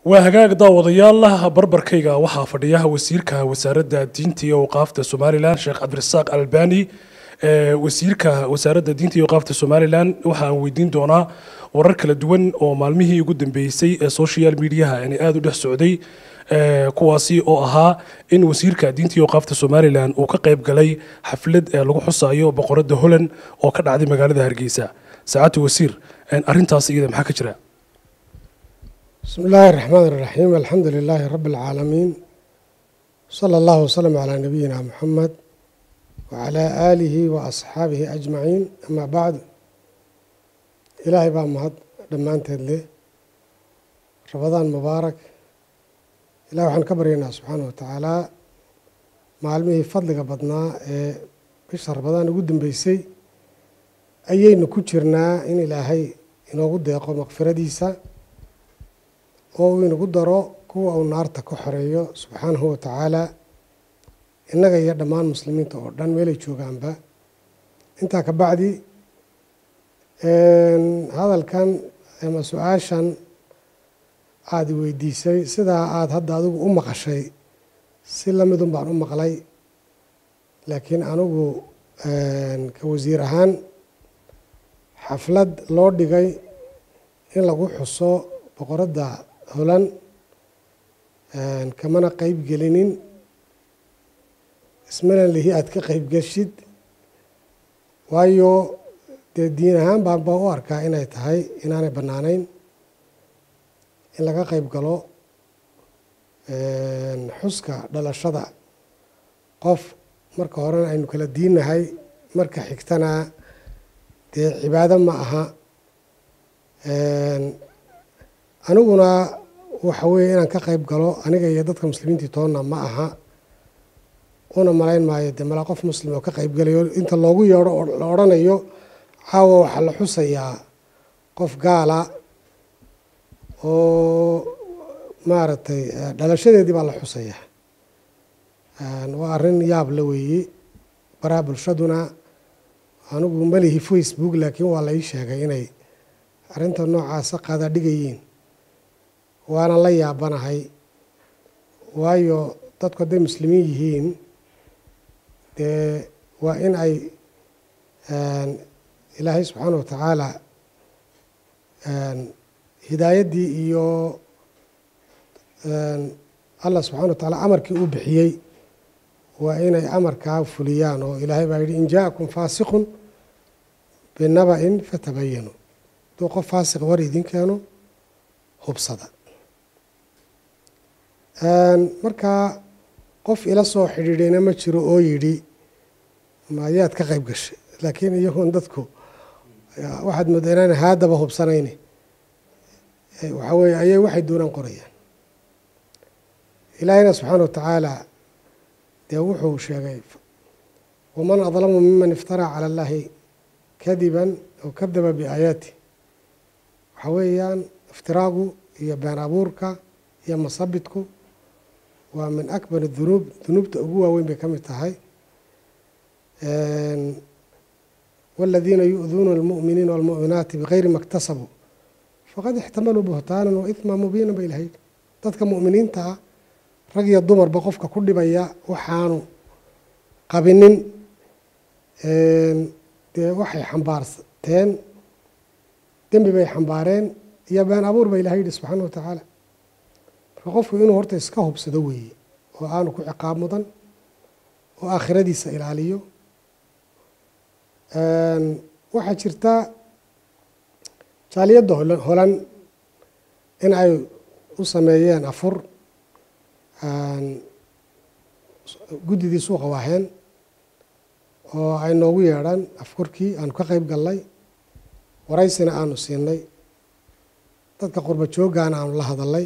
waa hagaag daawadayaal barbarkayga waxaa fadhiya wasiirka wasaaradda diinta iyo awqaafta somalilan sheekh cabdirasaaq albani wasiirka wasaaradda diinta iyo awqaafta somalilan waxa aan weydiin doonaa warar kala duwan oo maalmihii ugu dambeysay ee social mediaha inay aada u dhex socday kuwaasi oo ahaa in wasiirka diinta iyo awqaafta somalilan uu ka qayb galay xaflad ee lagu xusayo boqoradda holland oo ka dhacday magaalada hargeysa saacadda wasiir arrintaas iyada maxaa ka jira بسم الله الرحمن الرحيم الحمد لله رب العالمين صلى الله وسلم على نبينا محمد وعلى آله وأصحابه أجمعين أما بعد إلهي بقى مهد دمانتين له رمضان مبارك إلهي وحن كبرينا سبحانه وتعالى معلمه فضلك بدنا بشهر رمضان قدم بيسي أيين كتشرنا إن إلهي إنه قد يقوم مغفرة ديسا oo uu inagu daro kuwa uu naarta ka xoreeyo subxaanahu wa tacaala innaga iyo dhammaan muslimiinta oo dhan meelay joogaanba intaa ka bacdi hadalkan ama su-aashan aada weydiisay sidaa aada hadda adigu u maqashay si lamidun baan u maqlay laakiin anigu ka wasiir ahaan xaflad loo dhigay in lagu xuso boqoradda holan kamana qeyb gelinin ismana lihi aada ka qeyb geshid waayo dee diin ahaan baan baa u arkaa inay tahay inaanay bannaanayn in laga qeyb galo xuska dhalashada qof marka horena aynu kala diinnahay marka xigtana dee cibaado ma aha aniguna waxa weeye inaan ka qeyb galo aniga iyo dadka muslimiintii toonna ma aha una malayn maayo dee malaa qof muslim oo ka qeyb galayo inta loogu yeedho oo la odhanayo caawa waxaa la xusayaa qof gaala oo maaragtay dhalashadeedii baa la xusayaa waa arrin yaab la weeye baraha bulshaduna anigu malihi facebook laakiin waa la ii sheegay inay arrinta noocaasa qaada dhigayiin waana la yaabanahay waayo dadku hadday muslimiin yihiin dee waa in ay ilaahay subxaana wa tacaala hidaayaddii iyo allah subxana wa tacaala amarkii uu bixiyey waa inay amarkaa fuliyaan oo ilaahay baa yidhi in jaakum faasiqun binaba-in fatabayanu hadduu qof faasiq war idin keeno hubsada markaa qof ila soo xidhiidhayna ma jiro oo yidhi mayaad ka qeyb gashay laakiin iyagoon dadku waxaad moodaa inaan haadaba hubsanayni waxaa weeye ayay waxay doonaan qorayaan ilaahina subxaana wa tacaala dee wuxuu sheegay waman adlamu miman iftaraa cala allahi kadiban aw kadaba biaayaati waxaa weeyaan iftiraagu iyo been abuurka iyo masabidku waa min akbar dunuub dunuubta ugu waaweyn bay ka mid tahay wاladiina yu'duuna اlmu'miniina wاlmu'minaati bigayri ma اktasabuu faqad ixtamaluu buhtaanan wa ihma mubiina ba ilahay dadka mu'miniinta ah rag iyo dumarba qofka ku dhibaya waxaanu qabinin dee waxay xambaarteen dembi bay xambaareen iyo been abuur ba ilahay yihi subxaana wa tacaala marka qofku inuu horta iska hubsado weeye oo aanu ku ciqaab mudan oo aakhiradiisa ilaaliyo waxaa jirta jaaliyadda holan in ay u sameeyeen afur guddidii suuqa waaheen oo ay noogu yeedhaan afkurkii aanu ka qeyb gallay waraysina aanu siinay dadka qurba jooggaana aanu la hadalay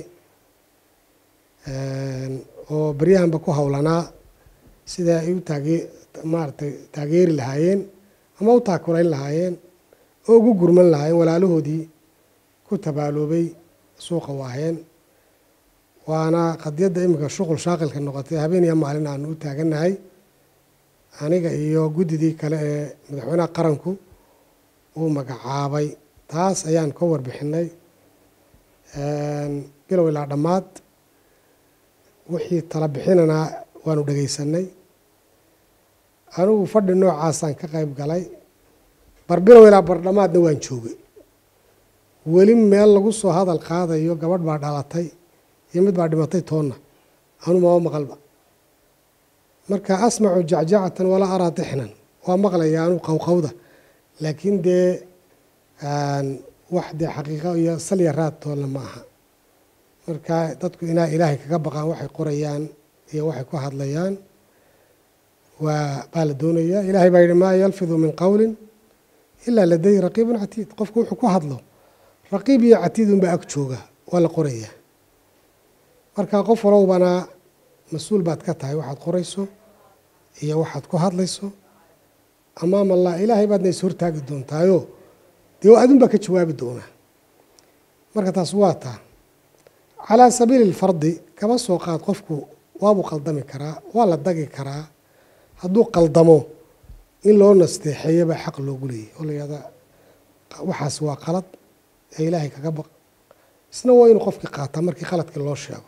oo beryahanba ku howlanaa sida ay u taage maaragtay taageeri lahaayeen ama u taakulayn lahaayeen oo ugu gurman lahaayeen walaalahoodii ku tabaaloobay suuqa waaheen waana qadiyadda iminka shuqul shaaqilka noqotay habeen iyo maalin aanu u taagannahay aniga iyo guddidii kale ee madaxweynaha qaranku uu magacaabay taas ayaan ka warbixinay bilow ilaa dhammaad wixii tala bixinanaa waanu dhegaysanay anigu fadhi noocaasaan ka qayb galay bar bilow ilaa bar dhammaadna waan joogay weli meel lagu soo hadal qaadayo gabadh baa dhalatay iyo mid baa dhimatay toonna anu maba maqalba marka asmacu jacjacatan walaa araa tixnan waa maqlaya anu qowqowda laakiin dee wax dee xaqiiqo iyo salya raad toonna ma aha marka dadku inaa ilaahay kaga baqaan waxay qorayaan iyo waxay ku hadlayaan waa baa la doonayaa ilaahay baa yihi maa yalfidu min qowlin ilaa ladayhi raqiibun catiid qofku wuxuu ku hadlo raqiib iyo catiid unbaa ag jooga waa la qorayaa marka qof walowbana mas-uul baad ka tahay waxaad qorayso iyo waxaad ku hadlayso amaam allah ilaahay baadna is hortaagi doontaayo dee adun baa ka jawaabi doonaa marka taas waa taa calaa sabiili lfardi kaba soo qaad qofku waabuu qaldami karaa waa la dagi karaa hadduu qaldamo in loo nasteexeeyo baa xaq loogu leeyahy oo la yihahdaa waxaas waa qalad ee ilaahay kaga baq isna waa inuu qofkii qaataa markii qaladkii loo sheego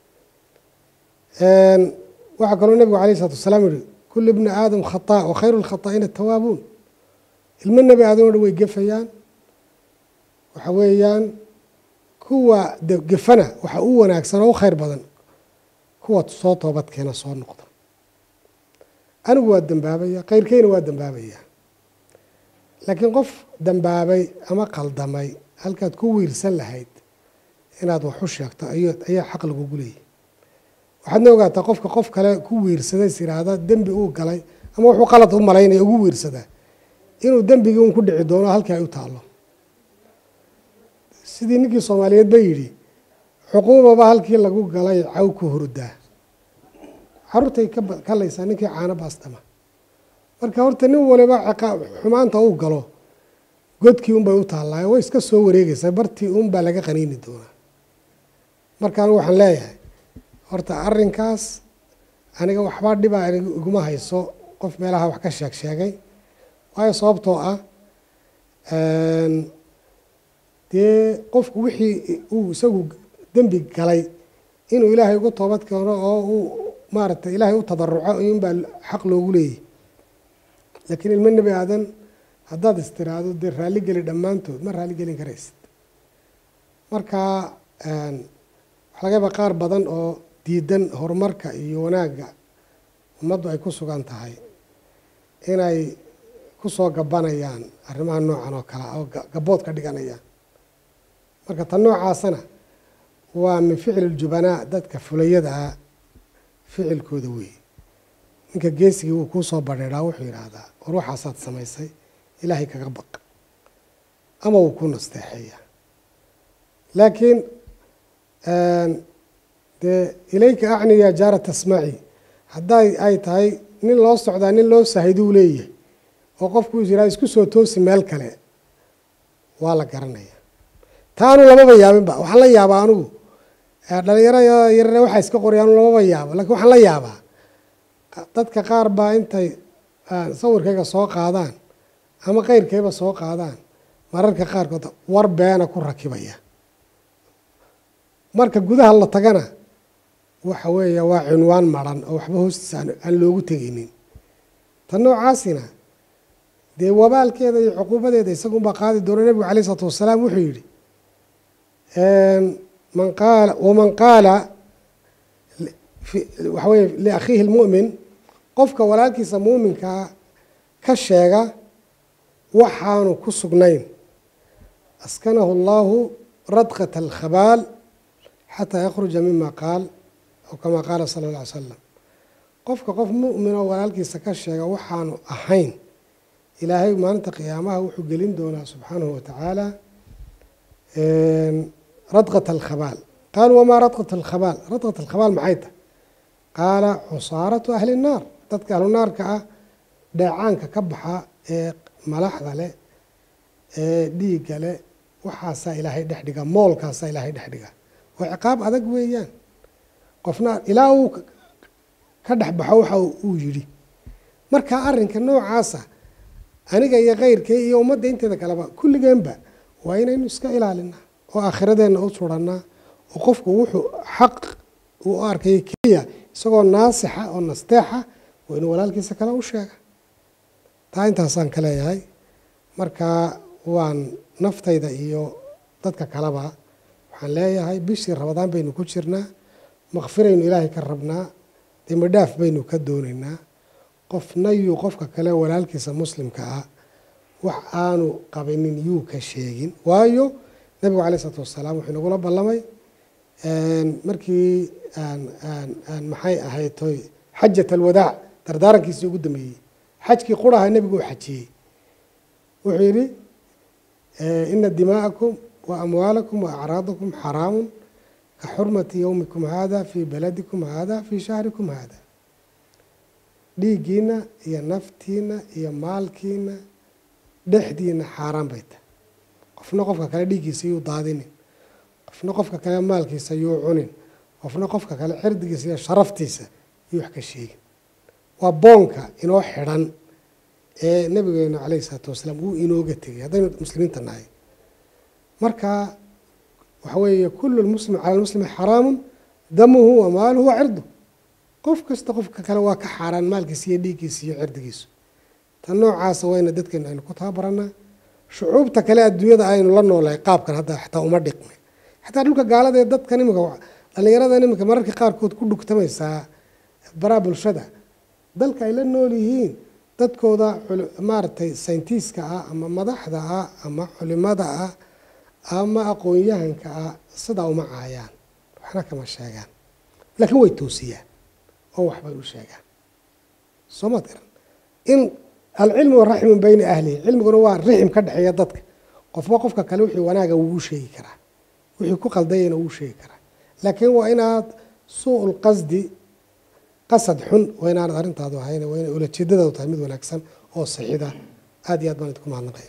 waxaa kaloo nebigu alayh isalatu wasalaam yihi kul ibni aadam khataa wa khayru lkhataa'iina atawaabuun ilmo nebi aadam o dhan way gefayaan waxa weeyaan kuwa gefana waxa u wanaagsan oo u khayr badan kuwa soo toobadkeena soo noqda anigu waa dembaabaya khayrkeyna waa dembaabaya laakiin qof dembaabay ama qaldamay halkaad ku wiirsan lahayd inaad wax u sheegto ayaa xaq lagugu leeyahy waxaadna ogaataa qofka qof kale ku wiirsaday is yidhaahda dembi uu galay ama wuxuu qalad u malaynaya ugu wiirsadaa inuu dembigii un ku dhici doono halkii ay u taallo sidii ninkii soomaaliyeed ba yidhi xuquubaba halkii lagu galay caw ku hurdaa caruurtay kalaysaa ninkii caano baastama marka horta nin waliba xumaanta uu galo godkii unbay u taallaayo way iska soo wareegaysaa bartii unbaa laga qaniini doonaa marka anigu waxaan leeyahay horta arrinkaas aniga waxbaa dhibaa iguma hayso qof meelaha wax ka sheeg sheegay waayo sababtoo ah dee qofku wixii uu isagu dembi galay inuu ilaahay ugu toobad keeno oo uu maaragtay ilaahay u tadaruco inbaa xaq loogu leeyahy laakiin ilmo nebi aadan haddaad istiraahdo dee raalli geli dhammaantood ma raalli gelin karaysid marka waxa laga yaabaa qaar badan oo diidan horumarka iyo wanaagga ummaddu ay ku sugan tahay inay kusoo gabanayaan arrimaha noocan oo kale oo gabood ka dhiganayaan marka tan noocaasana waa min ficli ljubanaa dadka fulayada ah ficilkooda weeye ninka geesigii wuu kuu soo badheedhaa wuxuu yidhaahdaa war waxaasaad samaysay ilaahay kaga baq ama wuu ku nasteexeeya laakiin dee ilayka acni yaa jaara tasmaci hadday ay tahay nin loo socdaa nin loo sahiduu leeyahay oo qofku is yidhahda isku soo toosi meel kale waa la garanaya taanu lamaba yaabinba waxaan la yaabaa anigu dhalinyaro yarare waxaa iska qoraya anu lamaba yaabo lakiin waxaan la yaabaa dadka qaar baa intay sawirkayga soo qaadaan ama keyrkayba soo qaadaan mararka qaarkood war beena ku rakibaya marka gudaha la tagana waxa weeye waa cinwaan maran oo waxba hoostiisa aan loogu tegaynin tan noocaasina dee wabaalkeeda iyo cuquubadeeda isagunbaa qaadi doona nebigu alayh isalaatu wasalaam wuxuu yidhi man qaala waman qaala waxa weye liakhiihi lmu'min qofka walaalkiisa muuminkaa ka sheega waxaanu ku sugnayn askanahu allahu radqata alkhabaal xataa yakhruja mima qaal aw kamaa qaala sala alla ly slam qofka qof mu'min oo walaalkiisa ka sheega waxaanu ahayn ilaahay maalinta qiyaamaha wuxuu gelin doonaa subxaanahu watacaala radqat alkhabaal qaaluu wamaa radqat alkhabaal radqat alkhabaal maxay tahay qaala cusaaratu ahli nnaar dadka ahlu naarka ah dheecaanka ka baxa ee malaxda leh ee dhiigga leh waxaasaa ilaahay dhex dhiga moolkaasaa ilaahay dhex dhiga waa ciqaab adag weeyaan qofna ilaa uu ka dhex baxo waxa uu yidhi marka arrinka noocaasa aniga iyo keyrkay iyo ummadda inteeda kaleba kulligeenba waa inaynu iska ilaalinaa oo aakhiradeenna u suranaa oo qofku wuxuu xaq uu u arkaya keliya isagoo naasixa oo nasteexa waa inuu walaalkiisa kale u sheega taa intaasaan ka leeyahay marka waan naftayda iyo dadka kaleba waxaan leeyahay bishii rabadaan baynu ku jirnaa makfiraynu ilaahay ka rabnaa dembi dhaaf baynu ka doonaynaa qofna yuu qofka kale walaalkiisa muslimka ah wax aanu qabinin yuu ka sheegin waayo nabigu caleyh isalaatu wasalaam wuxuu inagula ballamay markii maxay ahayd toy xajat alwadaac dardaarankiisii ugu dambeeyey xajkii quraha nebigu uu xajiyey wuxuu yidhi ina dimaa'akum wa amwaalakum wa acraadakum xaraamun ka xurmati yowmikum hada fii baladikum hada fii shahrikum hada dhiiggiina iyo naftiina iyo maalkiina dhexdiina xaaraan bay tahay qofna qofka kale dhiiggiisa yuu daadinin qofna qofka kale maalkiisa yuu cunin qofna qofka kale cirdigiisa iyo sharaftiisa yuu wax ka sheegin waa boonka inoo xidhan ee nabigeena caleyhi isalaatu wasalaam uu inooga tegay haddaynu muslimiinta nahay marka waxa weeye kulu lmuslim cala lmuslimi xaraamun damuhu wa maaluhu wa cirdu qof kasta qofka kale waa ka xaaraan maalkiisa iyo dhiiggiisa iyo cirdigiisu tan noocaasa wayna dadkeenu aynu ku tababaranaa shucuubta kale adduunyada aynu la noolahay qaabkan hadda xataa uma dhiqmay xataa dhulka gaalada ee dadkan imika dhallinyaradan imika mararka qaarkood ku dhugtamaysaa baraa bulshada dalka ay la nool yihiin dadkooda maaragtay sayntiiska ah ama madaxda ah ama culimada ah ama aqoon-yahanka ah sidaa uma caayaan waxna kama sheegaan laakiin way toosiyaan oo waxbay u sheegaan soo maad garan in alcilmu raximun bayna ahlihi cilmiguna waa rixim ka dhexeeya dadka qofba qofka kale wixii wanaaga wuu sheegi karaa wixii ku qaldayana wuu sheegi karaa laakiin waa inaad suu-ul qasdi qasad xun waa inaanad arrintaadu ahayn waa inay ulajeedadaadu tahay mid wanaagsan oo saxiida aada iyo aad baan idinku mahadnaqaya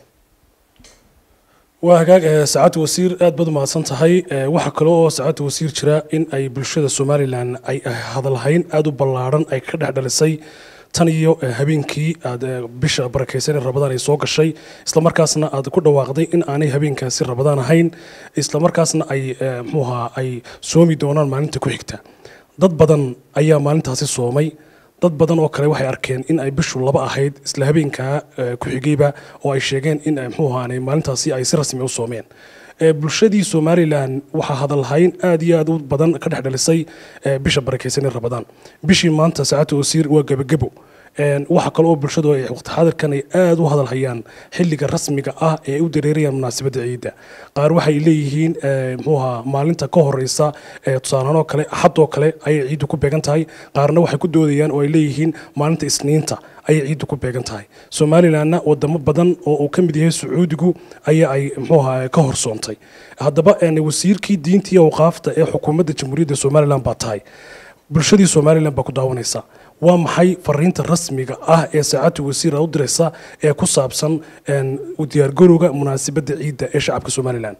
waa hagaag saacadda wasiir aad baad umahadsan tahay waxaa kale oo saacadda wasiir jira in ay bulshada somalilan ay hadalhayn aada u ballaarhan ay ka dhex dhalisay tan iyo habeenkii aad bisha barakeysan ee rabadaan ay soo gashay islamarkaasna aad ku dhawaaqday in aanay habeenkaasi rabadaan ahayn islamarkaasna ay mxuuha ay soomi doonaan maalinta ku xigta dad badan ayaa maalintaasi soomay dad badan oo kale waxay arkeen in ay bishu laba ahayd isla habeenkaa ku xigayba oo ay sheegeen in mxuuhaanay maalintaasi ay si rasmi u soomeen bulshadii somalilan waxaa hadalhayn aad iyo aad u badan ka dhex dhalisay bisha barakeysan ee rabadaan bishii maanta saacadda wasiir waa gebagebo waxa kale oo bulshadu ay waqti xaadirkan ay aada u hadalhayaan xilliga rasmiga ah ee ay u dareerayaan munaasabadda ciidda qaar waxay leeyihiin mxuuha maalinta ka horeysa tusaalahaan oo kale axad oo kale ayay ciiddu ku beegan tahay qaarna waxay ku doodayaan oo ay leeyihiin maalinta isniinta ayay ciiddu ku beegan tahay somalilanna wadamo badan oo uu ka mid yahay sacuudigu ayaa ay mxuuha ka horsoontay haddaba wasiirkii diintii awqaafta ee xukuumadda jamhuuriyadda somalilan baa tahay bulshadii somalilan baa ku daawanaysa waa maxay fariinta rasmiga ah ee saacadda wasiir u diraysa ee ku saabsan u diyaargarowga munaasabadda ciidda ee shacabka somalilan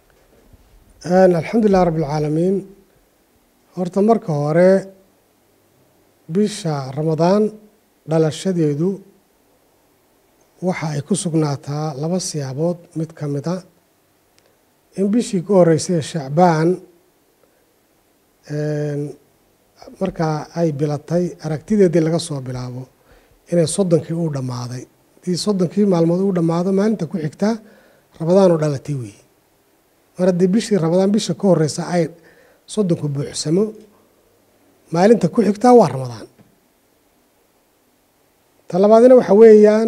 alxamdulilah rabbi alcaalamiin horta marka hore bisha ramadaan dhalashadeedu waxa ay ku sugnaataa laba siyaabood mid ka mid a in bishii ka horeysay shacbaan markaa ay bilatay aragtideedii laga soo bilaabo inay soddonkii uu dhammaaday haddii soddonkii maalmood uu dhammaado maalinta ku xigtaa rabadaan oo dhalatay weeye mar haddii bishii rabadaan bisha ka horeysa ay soddonku buuxsamo maalinta ku xigtaa waa ramadaan ta labaadina waxa weeyaan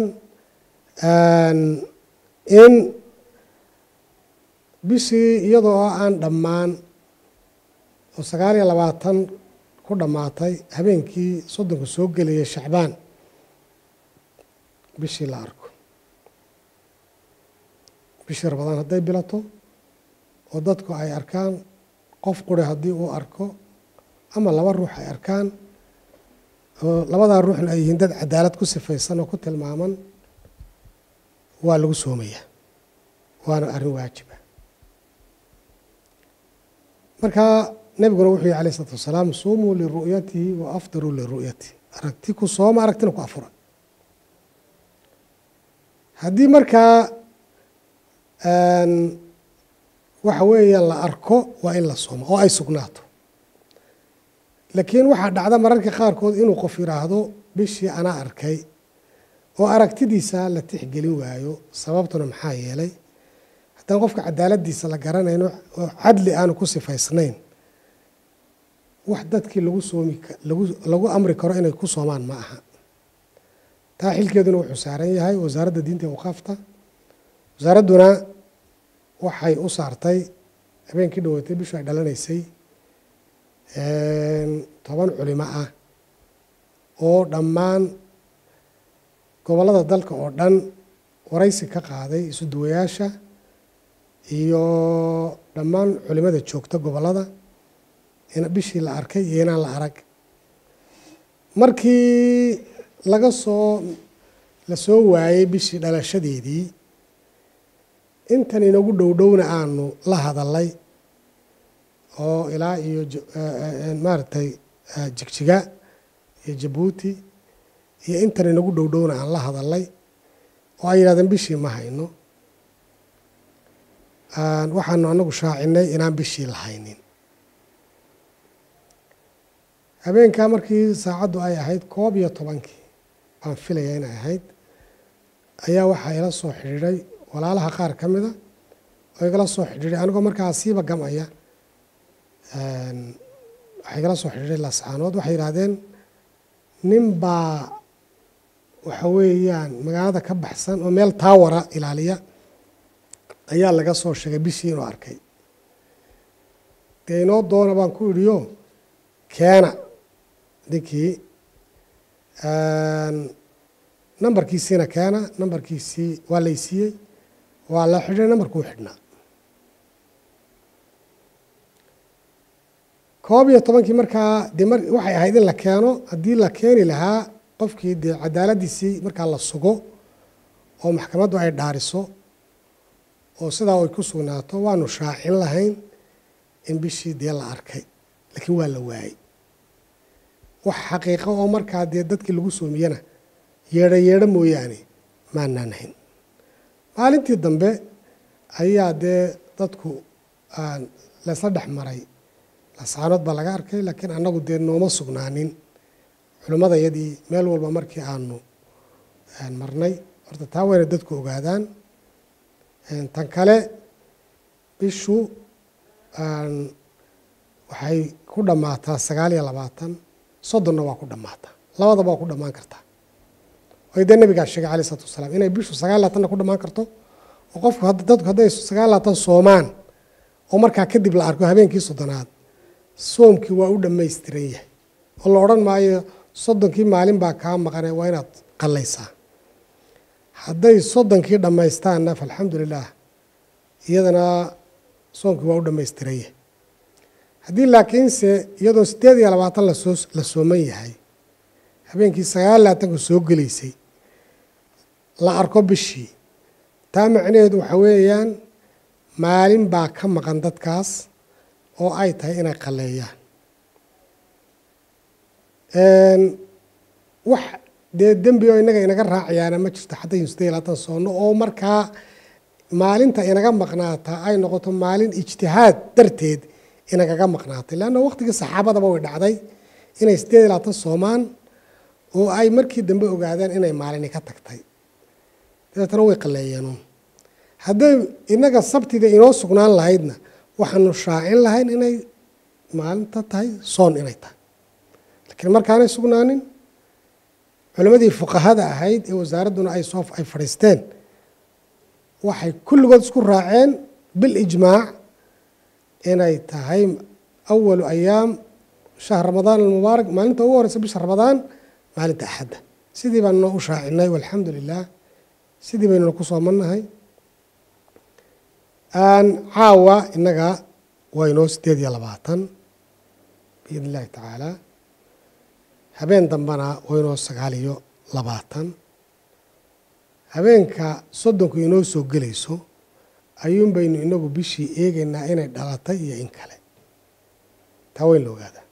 in bishii iyadoo aan dhammaan oo sagaal iyo labaatan ku dhammaatay habeenkii soddonka soo gelayay shacbaan bishii la arko bishii rabadaan hadday bilato oo dadku ay arkaan qof quri haddii uu arko ama laba ruux ay arkaan oo labadaa ruuxna ay yihiin dad cadaalad ku sifaysan oo ku tilmaaman waa lagu soomayaa waana arrin waajiba marka nebiguna wuxuu yihi alayh isalaatu wasalaam suumuu liru'yatihi wa afdiruu liru'yatihi aragti ku sooma aragtina ku afura haddii markaa waxa weeyaan la arko waa in la soomo oo ay sugnaato laakiin waxaa dhacda mararka qaarkood inuu qof yidhaahdo bishii anaa arkay oo aragtidiisa la tixgelin waayo sababtuna maxaa yeelay haddaan qofka cadaaladiisa la garanayno oo cadli aanu ku sifaysnayn wax dadkii lagu soomi lagu lagu amri karo inay ku soomaan ma aha taa xilkeeduna wuxuu saaran yahay wasaaradda diinta awqaafta wasaaradduna waxay u saartay habeenkii dhaweetay bishu ay dhalanaysay toban culimo ah oo dhammaan gobollada dalka oo dhan waraysi ka qaaday isu duwayaasha iyo dhammaan culimada joogta gobollada in bishii la arkay iyo inaan la arag markii laga soo la soo waayey bishii dhalashadeedii intan inagu dhow dhowna aanu la hadalay oo ilaa iyo maaragtay jigjiga iyo jabuuti iyo intan inagu dhow dhowna aan la hadalay oo ay yidhahdeen bishii ma hayno waxaanu anagu shaacinay inaan bishii la haynin habeenkaa markii saacaddu ay ahayd koob iyo tobankii baan filaya inay ahayd ayaa waxaa ila soo xidhiidhay walaalaha qaar ka mida oo igala soo xidhiidhay anigoo markaa siiba gamaya waxaa igala soo xidhiidhay lascaanood waxay yidhaahdeen nin baa waxa weeyaan magaalada ka baxsan oo meel taawara ilaaliya ayaa laga soo sheegay bishii inuu arkay dee inoo doona baan ku idhiyo keena ninkii nambarkiisiina keena nambarkiisii waa laysiiyey waa la xidhay nambarkuu xidhnaa koob iyo tobankii markaa dee mar waxay ahayd in la keeno haddii la keeni lahaa qofkii dee cadaaladiisii markaa la sugo oo maxkamaddu ay dhaariso oo sidaa ay ku sugnaato waanu shaacin lahayn in bishii dee la arkay laakiin waa la waayey wax xaqiiqo oo markaa dee dadkii lagu soomiyana yeedho yeedho mooyaane maanaan hayn maalintii dambe ayaa dee dadku laysla dhex maray lasaanood baa laga arkay laakiin annagu dee nooma sugnaanin culimmadayadii meel walba markii aanu marnay horta taa wayna dadku ogaadaan tan kale bishu waxay ku dhammaataa sagaal iyo labaatan soddonna waa ku dhammaataa labadaba waa ku dhammaan kartaa way dee nabigaa sheegay alai isalatu wasalaam inay bishu sagaal labaatanna ku dhammaan karto oo qofku dadku hadday sagaal labaatan soomaan oo markaa kadib la arko habeenkii soddonaad soomkii waa u dhammaystiran yahay oo la odhan maayo soddonkii maalin baa kaa maqane waa inaad qallaysaa hadday soddonkii dhammaystaanna faalxamdu lilah iyadana soomkii waa u dhammaystiran yahay haddii laakiinse iyadoo siddeed iyo labaatan lasoo la sooman yahay habeenkii sagaal labaatanka soo gelaysay la arko bishii taa macnaheedu waxaa weeyaan maalin baa ka maqan dadkaas oo ay tahay inay qalleeyaan wax dee dembi oo inaga inaga raacayaana ma jirto haddaynu siddeed iyo labaatan soonno oo markaa maalinta inaga maqnaataa ay noqoto maalin ijtihaad darteed inagaga maqnaatay leanna waqtigii saxaabadaba way dhacday inay siddeed iyo labaatan soomaan oo ay markii dambe ogaadeen inay maalini ka tagtay dabeetana way qalleeyeenuun hadday inaga sabtida inoo sugnaan lahaydna waxaanu shaacin lahayn inay maalinta tahay soon inay tahay laakiin markaanay sugnaanin culimmadii fuqahada ahayd ee wasaaradduna ay soo ay fadhiisteen waxay kulligood isku raaceen bilijmaac inay tahay awalu ayaam shahr ramadaan almubaarak maalinta ugu horeysa bisha ramadaan maalinta axadda sidii baan noo u shaacinay walxamdu lilah sidii baynuna ku soomannahay caawa innaga waa inoo siddeed iyo labaatan biidn illahi tacaala habeen dambena waa inoo sagaal iyo labaatan habeenka soddonku inoo soo gelayso ayuun baynu inagu bishii eegaynaa inay dhalatay iyo in kale taa weyn la ogaadaa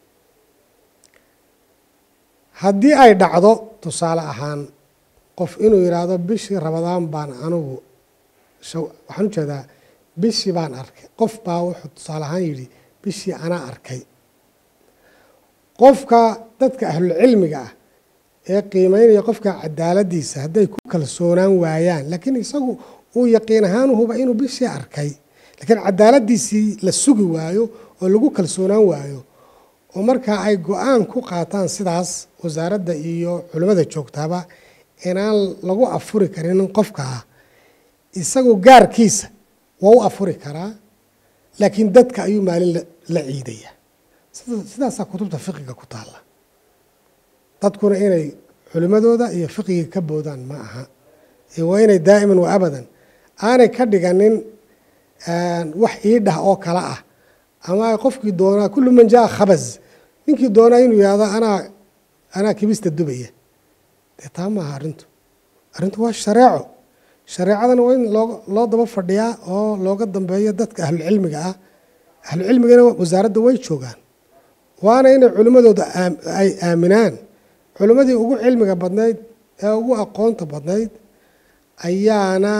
haddii ay dhacdo tusaale ahaan qof inuu yidhaahdo bishii rabadaan baan anugu waxaan ujeedaa bishii baan arkay qof baa wuxuu tusaale ahaan yidhi bishii anaa arkay qofka dadka ahlulcilmiga ah ee qiimeynaya qofka cadaaladiisa hadday ku kalsoonaan waayaan laakiin isagu uu yaqiin ahaan huba inuu bishii arkay laakiin cadaaladiisii la sugi waayo oo lagu kalsoonaan waayo oo markaa ay go-aan ku qaataan sidaas wasaaradda iyo culimmada joogtaaba inaan lagu afuri karin qofkaa isagu gaarkiisa waa u afuri karaa laakiin dadka ayuu maalin la ciidaya sidaasaa kutubta fiqiga ku taalla dadkuna inay culimmadooda iyo fiqiga ka boodaan ma aha waa inay daa'iman wa abadan aanay ka dhiganin wax iidhah oo kale ah ama ay qofkii doonaa kullu man jaa khabas ninkii doonaa inuu yihahdo anaa anaa kibista dubaya dee taa maaha arrintu arrintu waa shareeco shareecadana waa in loo loo daba fadhiyaa oo looga dambeeyo dadka ahlucilmiga ah ahlucilmigana wasaaradda way joogaan waana inay culimmadooda ay aaminaan culimmadii ugu cilmiga badnayd ee ugu aqoonta badnayd ayaana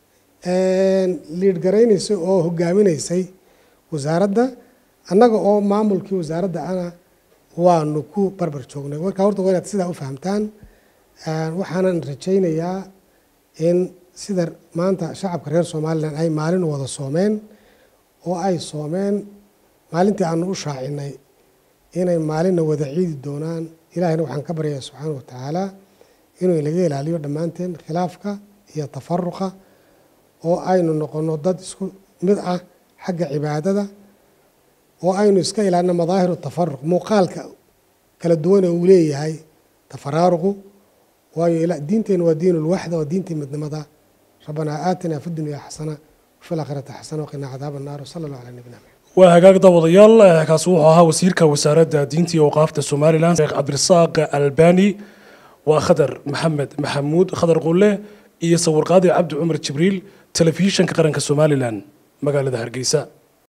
liidhgaraynaysay oo hogaaminaysay wasaaradda annaga oo maamulkii wasaaradda ana waanu ku barbar joognay markaa horta waa inaad sidaa u fahamtaan waxaanan rajaynayaa in sida maanta shacabka reer somalilan ay maalin wada soomeen oo ay soomeen maalintii aanu u shaacinay inay maalinna wada ciidi doonaan ilaahayna waxaan ka baryayaa subxaana wa tacaala inuu inaga ilaaliyo dhammaanteen khilaafka iyo tafaruqa oo aynu noqono dad isku mid ah xagga cibaadada oo aynu iska ilaalino madaahiru tafaruq muuqaalka kala duwan ee uu leeyahay tafaraaruqu waayo diinteenu waa diin ulwaxda waa diintii midnimada rabbanaa aatinaa fi dunya xasana wafi laakhirati xasana waqinaa cadaaba annaar wasala allahu calaa nabina maxamed waa hagaag daawadayaal kaasi wuxuu ahaa wasiirka wasaaradda diinta iyo awqaafta somalilan sheekh cabdirasaaq albani waa khadar maxamed maxamuud khadar qulle iyo sawirqaadi cabdi cumar jibriil telefishinka qaranka somalilan magaalada hargeysa